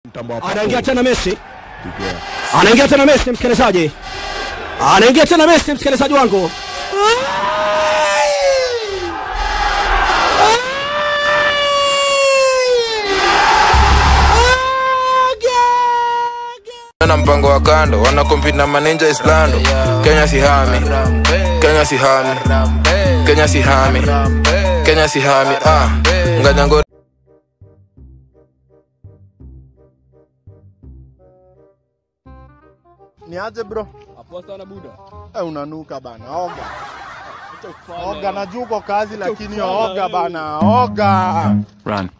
Mtambo wa anaingia tena Messi, anaingia tena Messi, msikilizaji, anaingia tena Messi, msikilizaji wangu. na mpango wa kando wana compete na maninja islando kenya sihami kenya sihami kenya sihami kenya sihami ah ngajango Ni aje bro? Poa sana buda. Eh, unanuka bana. Oga. Acha kufanya. Oga najua uko kazi lakini kufanya oga wewe. bana. Oga. run